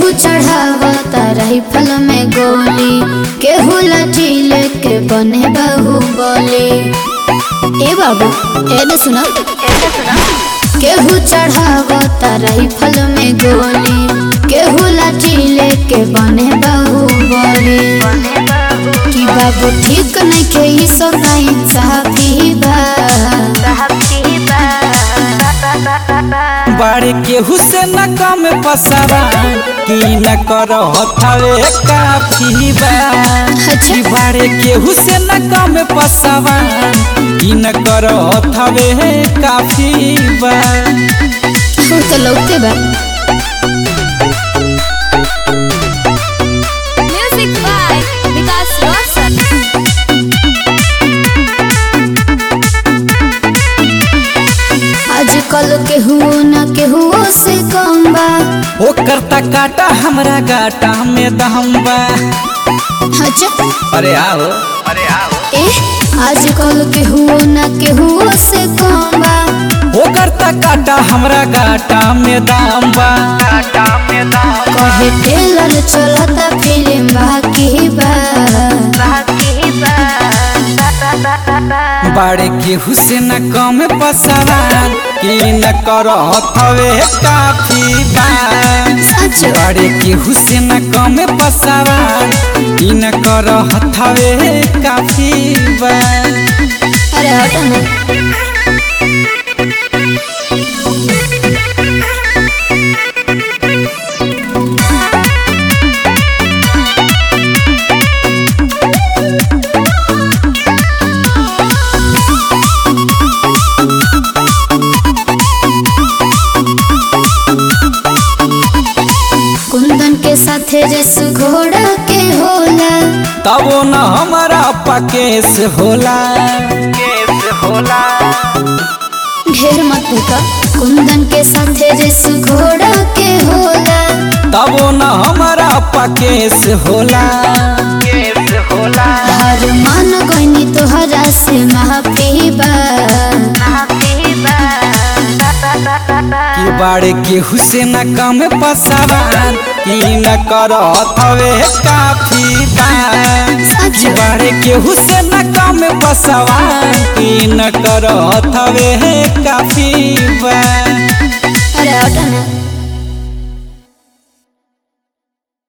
केहू चढ़ावता राइफल में गोली केहू लाठी लेके बने बाहुबली ए बाबू एने सुना केहू चढ़ावता राइफल में गोली केहू लाठी लेके बने बाहुबली कि बाबू ठीक नहीं के ई सब ना इंसाफी बा बाड़े केहू से न कम पसरा कि न कर हथावे काफी बा अच्छा। कि बाड़े केहू से न कम पसवा कि न कर हथावे काफी बा हो तो लौटे बा Music by Vikas Roshan. आजकल केहू न केहू से कम बा ओ करता काटा हमरा गाटा में दम बा अच्छा अरे आओ ए आजकल केहू न केहू से कम बा ओ करता काटा हमरा गाटा में दाम बा कहे टेलर चलता फिल्म बाकी बा बाड़े केहू से न कम पसवान कि न कर हथवे काफी बा सच बाड़े केहू से न कम पसवान कि न कर हथवे काफी बा अरे हटो ना कुंदन के साथे रेस घोड़ा के होला तबो न हमारा पकेस होला केस होला ढेर मत का कुंदन के साथे रेस घोड़ा के होला तबो न हमारा पकेस होला केस होला हर मान गईनी तोहरा से माफी बा कि बाड़े केहू से न कम पसवान कि न कर हथवे काफी बा सच कि बाड़े केहू से न कम पसवान कि न कर हथवे काफी बा अरे हटो ना